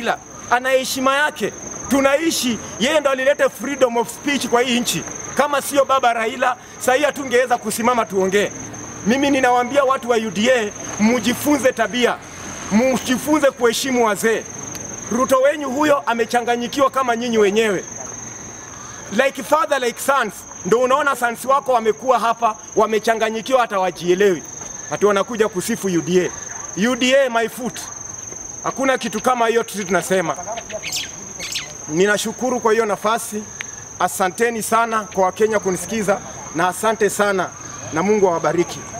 Raila ana heshima yake, tunaishi yeye ndo alileta freedom of speech kwa hii nchi. Kama sio baba Raila, sahii hatungeweza kusimama tuongee. Mimi ninawaambia watu wa UDA, mujifunze tabia, mujifunze kuheshimu wazee. Ruto wenyu huyo amechanganyikiwa kama nyinyi wenyewe, like father like sons. Ndo unaona sons wako wamekuwa hapa wamechanganyikiwa, hata wajielewi, hati wanakuja kusifu UDA. UDA my foot, hakuna kitu kama hiyo. Sisi tunasema ninashukuru kwa hiyo nafasi. Asanteni sana kwa Wakenya kunisikiza, na asante sana na Mungu awabariki.